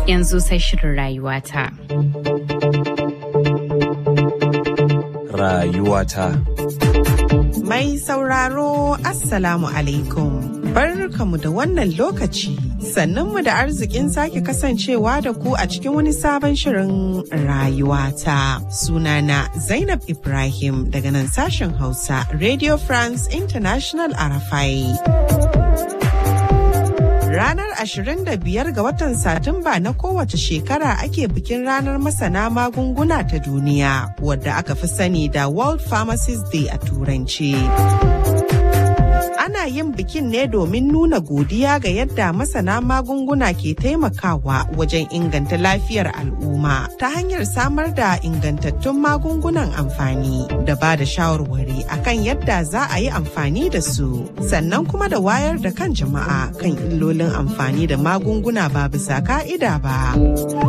Yanzu sai shirin rayuwata. Rayuwata. Mai sauraro Assalamu alaikum. Barkamu da wannan lokaci. Sannanmu da arzikin sake kasancewa da ku a cikin wani sabon shirin rayuwata. Sunana Zainab Ibrahim daga nan sashen Hausa Radio France International Arafai. Ranar 25 ga watan Satumba na kowace shekara ake bikin ranar masana magunguna ta duniya wadda aka fi sani da World Pharmacist Day a Turanci. Ana yin bikin ne domin nuna godiya ga yadda masana magunguna ke taimakawa wajen inganta lafiyar al'umma ta hanyar samar da ingantattun magungunan amfani da ba da shawarwari akan yadda za a yi amfani da su sannan kuma da wayar da kan jama'a kan illolin amfani da magunguna ba bisa ka'ida ba.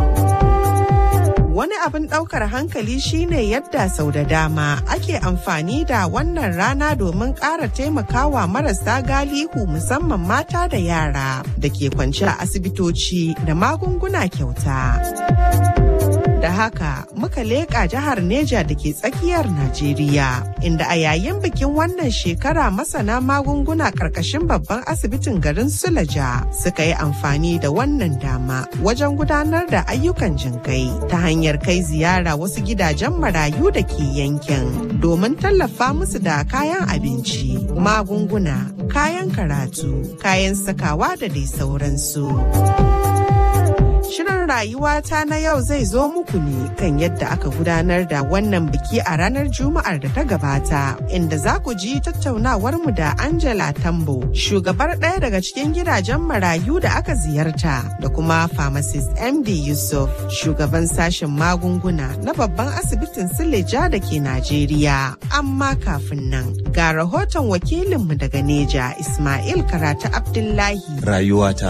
Wani abin ɗaukar hankali shine yadda sau da dama ake amfani da wannan rana domin ƙara taimakawa marasa galihu musamman mata da yara da ke kwance a asibitoci da magunguna kyauta. Da haka muka leƙa jihar Neja da ke tsakiyar Najeriya, inda a yayin bikin wannan shekara masana magunguna ƙarƙashin babban asibitin garin Sulaja suka yi amfani da wannan dama wajen gudanar da ayyukan jinkai ta hanyar kai ziyara wasu gidajen marayu da ke yankin domin tallafa musu da kayan abinci, magunguna, kayan karatu, kayan sakawa da dai sauransu. Shirin rayuwata na yau zai zo muku ne kan yadda aka gudanar da wannan biki a ranar Juma'ar da ta gabata, inda za ku ji tattaunawarmu da Angela Tambo, shugabar ɗaya daga cikin gidajen marayu da aka ziyarta, da kuma pharmacist MD Yusuf, shugaban sashen magunguna na babban asibitin Sileja da ke Najeriya. Amma kafin nan, ga rahoton wakilinmu daga Neja, Ismail Karatu Abdullahi. Rayuwata.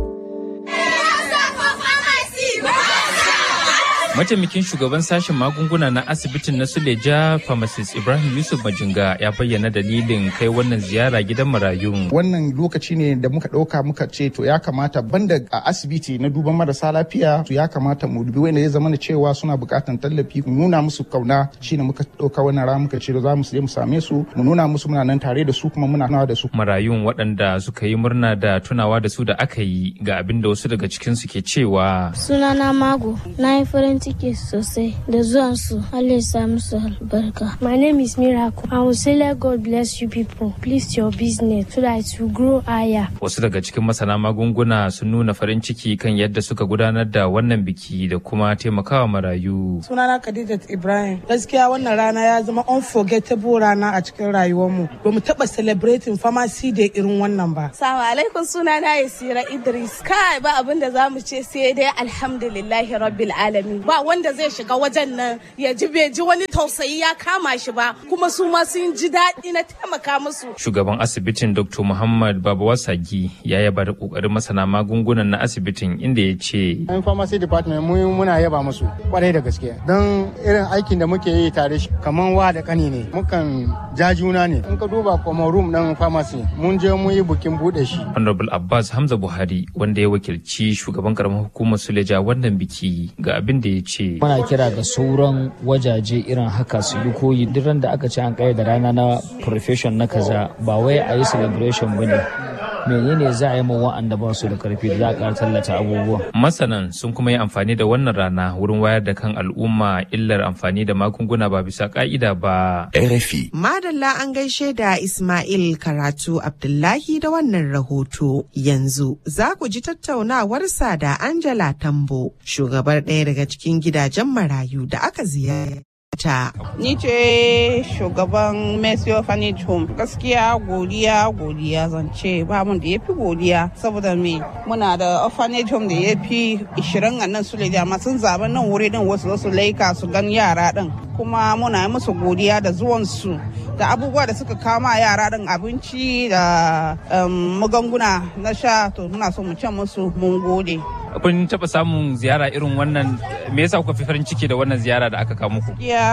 Mataimakin shugaban sashen magunguna na asibitin na Suleja Pharmacist Ibrahim Yusuf Majinga ya bayyana dalilin kai wannan ziyara gidan marayun. Wannan lokaci ne da muka ɗauka muka ce to ya kamata banda a asibiti na duban marasa lafiya to ya kamata mu dubi wanda ya zama da cewa suna buƙatar tallafi mu nuna musu kauna shine muka ɗauka wannan rana muka ce za mu je mu same su mu nuna musu muna nan tare da su kuma muna nawa da su. Marayun waɗanda suka yi murna da tunawa da su da aka yi ga abin da wasu daga cikinsu ke cewa. Sunana Mago, na yi farin ciki sosai da zuwan su Allah ya sa musu albarka. My name is Miracle. I will say let God bless you people. Please your business so that it will grow higher. Wasu daga cikin masana magunguna sun nuna farin ciki kan yadda suka gudanar da wannan biki da kuma taimakawa marayu. Sunana Khadijat Ibrahim. Gaskiya wannan rana ya zama unforgettable rana a cikin rayuwarmu. Ba mu taɓa celebrating pharmacy da irin wannan ba. Salamu alaikum sunana Yasira Idris. Kai ba abin da za mu ce sai dai alhamdulillahi rabbil alamin. Ba wanda zai shiga wajen nan ya ji bai ji wani tausayi ya kama shi ba kuma su ma sun ji daɗi na taimaka musu. Shugaban asibitin Dr. Muhammad Babawasagi ya yaba da kokarin masana magungunan na asibitin inda ya ce. Yan pharmacy department mu muna yaba musu kwarai da gaske don irin aikin da muke yi tare shi kaman wa da kani ne mukan ja juna ne in ka duba kuma room ɗin pharmacy mun je mu yi bukin buɗe shi. Honorable Abbas Hamza Buhari wanda ya wakilci shugaban karamar hukumar Suleja wannan biki ga abin da ya ce. Muna kira ga sauran wajaje irin haka su yi koyi duk da aka ce an kai da rana na profession na kaza ba wai a yi celebration ba ne. menene za a yi ma wa'anda ba su da karfi da za a ƙara tallata abubuwa. Masanan sun kuma yi amfani da wannan rana wurin wayar da kan al'umma illar amfani da magunguna ba bisa ka'ida ba. RFI. Madalla an gaishe da Ismail Karatu Abdullahi da wannan rahoto. Yanzu za ku ji tattaunawarsa da Angela Tambo, shugabar ɗaya daga cikin gidajen marayu da aka ziyara. ta. Ni ce shugaban Mercy Orphanage Home. Gaskiya godiya godiya zance ba mun da ya fi godiya saboda me muna da orphanage home da ya fi 20 a nan su amma sun zaɓi nan wuri din wasu su laika su gan yara din kuma muna yi musu godiya da zuwansu da abubuwa da suka kama yara din abinci da magunguna na sha to muna so mu ce musu mun gode. kun taɓa samun ziyara irin wannan me yasa kuka fi farin ciki da wannan ziyara da aka kawo muku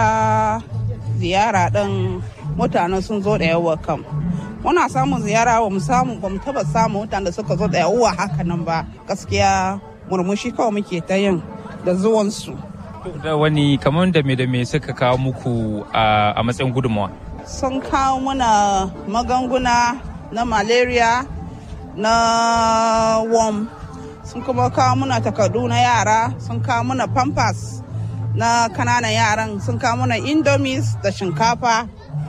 ya ziyara ɗin mutane sun zo da yawa kam muna samun ziyara ba mu samu ba mu taba samun mutane da suka zo da yawa haka nan ba gaskiya murmushi kawai muke ta yin da zuwansu da wani kamar da me da me suka kawo muku a matsayin gudunmawa sun kawo muna magunguna na malaria na worm sun kuma kawo muna takardu na yara sun kawo muna pampers na kananan yaran sun kawo muna indomies da shinkafa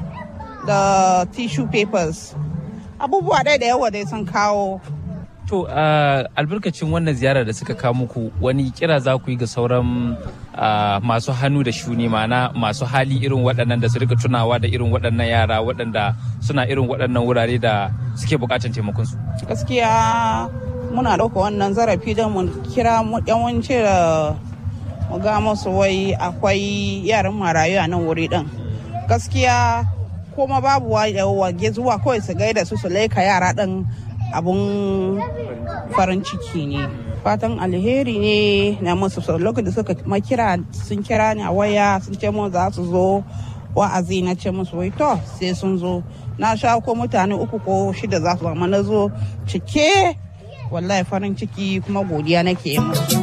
da tissue papers abubuwa ɗaya da yawa dai sun kawo To albarkacin wannan ziyara da suka kawo muku wani kira za ku yi ga sauran masu hannu da shuni mana masu hali irin waɗannan da su rika tunawa da irin waɗannan yara waɗanda suna irin waɗannan wurare da suke buƙatar taimakon su. Gaskiya muna ɗauka wannan zarafi don mu kira yawanci da mu ga musu wai akwai yaran marayu a nan wuri ɗin. Gaskiya kuma babu wage zuwa kawai su gaida su su laika yara ɗin abun farin ciki ne fatan alheri ne na musu lokacin da suka makira sun kira ni a waya sun ce mun za su zo wa'azi na ce musu wai to sai sun zo na sha ko mutane uku ko shida za su zama na zo cike wallahi farin ciki kuma godiya nake yi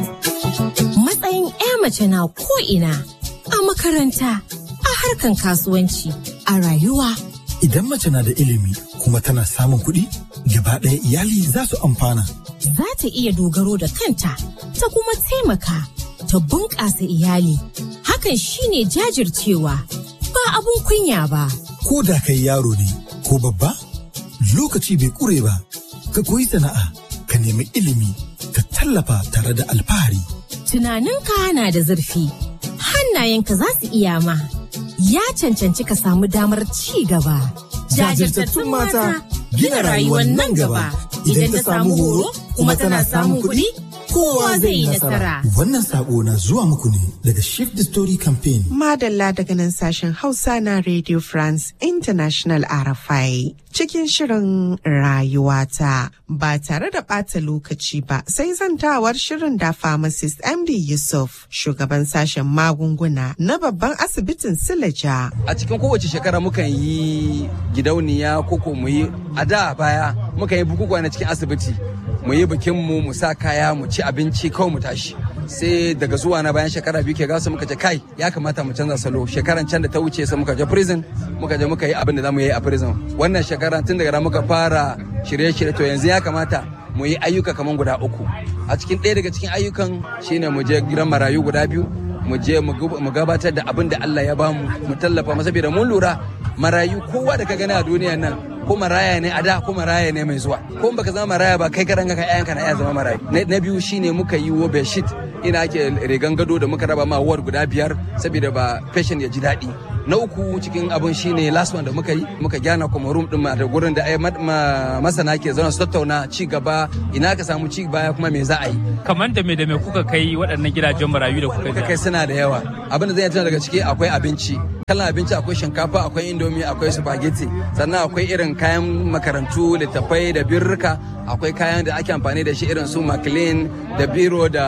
matsayin 'ya mace na ko ina a makaranta a harkan kasuwanci a rayuwa idan mace na da ilimi kuma tana samun kuɗi gaba ɗaya iyali za su amfana. Za ta iya dogaro da kanta ta kuma taimaka ta bunƙasa iyali. Hakan shine jajircewa ba abun kunya ba. Ko da kai yaro ne ko babba lokaci bai ƙure ba ka koyi sana'a ka nemi ilimi ka tallafa tare da alfahari. Tunaninka na da zurfi hannayenka za su iya ma ya cancanci ka samu damar ci gaba. Jajirtattun mata gina rayuwar nan gaba idan ta samu horo kuma tana samun kuɗi kowa zai yi nasara. Wannan sako na zuwa muku ne daga Shift the Story Campaign. Madalla daga nan sashen Hausa na Radio France International RFI. Cikin shirin rayuwata ba tare da ɓata lokaci ba sai zantawar shirin da pharmacist MD Yusuf shugaban sashen magunguna na babban asibitin Silaja. A cikin kowace shekara mukan yi gidauniya koko mu yi a da baya mukan yi bukukuwa na cikin asibiti mu yi bikin mu mu sa kaya mu ci abinci kawai mu tashi sai daga zuwa na bayan shekara biyu ke gasa muka ce kai ya kamata mu canza salo shekaran can da ta wuce sai muka je prison muka je muka yi abin da zamu yi a prison wannan shekara tun daga muka fara shirye-shirye to yanzu ya kamata mu yi ayyuka kamar guda uku a cikin ɗaya daga cikin ayyukan shine mu je gidan marayu guda biyu mu je mu gabatar da abin da Allah ya bamu mu tallafa masa da mun lura marayu kowa da ka gani a duniya nan ko maraya ne a da ko maraya ne mai zuwa ko baka zama maraya ba kai karan ka ƴaƴanka na iya zama marayu na biyu shine muka yi wo bedsheet ina ake rigan gado da muka raba ma ward guda biyar saboda ba patient ya ji daɗi na uku cikin abun shine last one da muka yi muka gyana kuma room din da gurin da masana ke zauna su tattauna ci gaba ina ka samu ci baya kuma me za a yi kamar da me da me kuka kai waɗannan gidajen marayu da kuka kai suna da yawa abin da zai tana daga ciki akwai abinci kalan abinci akwai shinkafa akwai indomi akwai spaghetti sannan akwai irin kayan makarantu littattafai da birrika akwai kayan da ake amfani da shi irin su maclean da biro da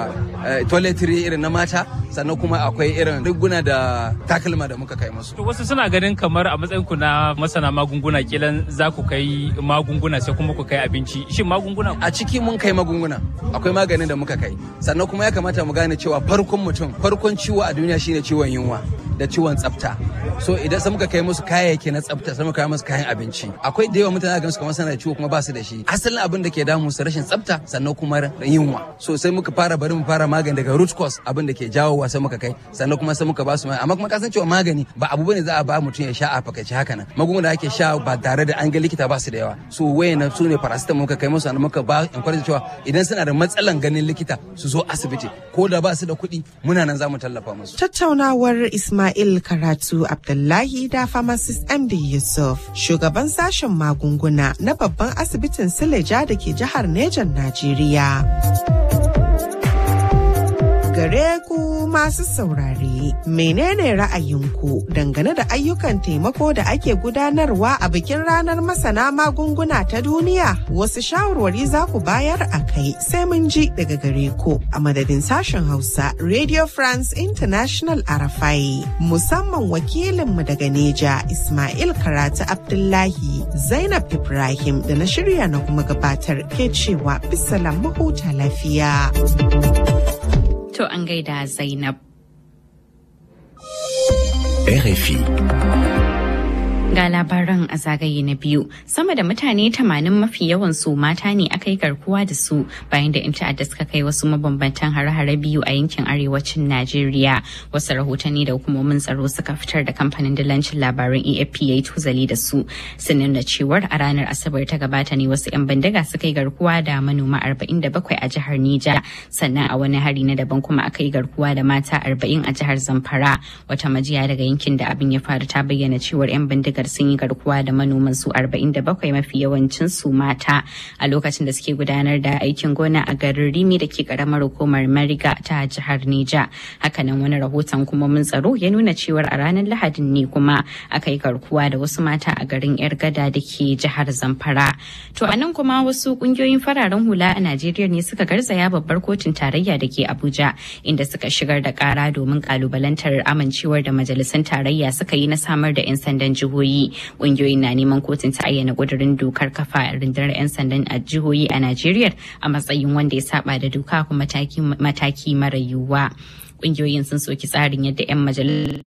toiletry irin na mata sannan kuma akwai irin riguna da takalma da muka kai musu. wasu suna ganin kamar a matsayin ku na masana magunguna kilan za ku kai magunguna sai kuma ku kai abinci shin magunguna a ciki mun kai magunguna akwai maganin da muka kai sannan kuma ya kamata mu gane cewa farkon mutum farkon ciwo a duniya shine ciwon yunwa da ciwon tsafta so idan sai muka kai musu kayayyaki na tsafta sai muka kai musu kayan abinci akwai da yawa mutane ga su kamar suna da ciwo kuma ba su da shi asalin abin da ke damu su rashin tsafta sannan kuma yunwa so sai muka fara bari mu fara magani daga root cause abin da ke jawowa sai muka kai sannan kuma sai muka ba su amma kuma kasan cewa magani ba abu bane za a ba mutum ya sha a fakaice haka nan magunguna da ake sha ba tare da an ga likita ba su da yawa so wayan su ne paracetamol muka kai musu sannan muka ba encourage cewa idan suna da matsalan ganin likita su zo asibiti ko da ba su da kuɗi muna nan za mu tallafa musu tattaunawar Ismail Karatu Abdullahi da pharmacist MD Yusuf shugaban sashen magunguna na babban asibitin Sileja da ke jihar Nejan Najeriya. Gare ku masu saurare, menene ra'ayinku dangane da ayyukan taimako da ake gudanarwa a bikin ranar masana magunguna ta duniya? Wasu shawarwari za ku bayar a kai sai mun ji daga gare ku a madadin sashen Hausa Radio France International Arafai. Musamman wakilinmu daga Neja Ismail Karatu Abdullahi Zainab Ibrahim da na shirya na kuma gabatar ke cewa bisalam mahuta lafiya. To an gaida Zainab. RFI. Ga labaran a zagaye na biyu, sama da mutane tamanin mafi yawan su mata ne aka yi garkuwa da su bayan da 'yan ta'adda suka kai wasu mabambantan hare-hare biyu a yankin arewacin Najeriya. Wasu rahotanni da hukumomin tsaro suka fitar da kamfanin dillancin labaran AFP ya yi tuzali da su. Sun nuna cewar a ranar Asabar ta gabata ne wasu 'yan bindiga suka yi garkuwa da manoma 47 a jihar Nija. Sannan a wani hari na daban kuma aka yi garkuwa da mata 40 a jihar Zamfara. Wata majiya daga yankin da abin ya faru ta bayyana cewar 'yan bindigar sun yi garkuwa da manoman su 47 mafi yawancin su mata a lokacin da suke gudanar da aikin gona a garin Rimi da ke karamar hukumar Mariga ta jihar Neja. Hakanan wani rahoton kuma mun tsaro ya nuna cewar a ranar Lahadin ne kuma aka yi garkuwa da wasu mata a garin Yar Gada da ke jihar Zamfara. To a nan kuma wasu kungiyoyin fararen hula a Najeriya ne suka garzaya babbar kotun tarayya da ke Abuja inda suka shigar da kara domin kalubalantar amincewar da majalisun tarayya suka yi na samar da 'yan sandan jihohi jihohi ƙungiyoyin na neman kotun ta ayyana ƙudurin dokar kafa rundunar 'yan sandan a jihohi a najeriya a matsayin wanda ya saba da doka kuma mataki mara yiwuwa ƙungiyoyin sun soki tsarin yadda 'yan majalisar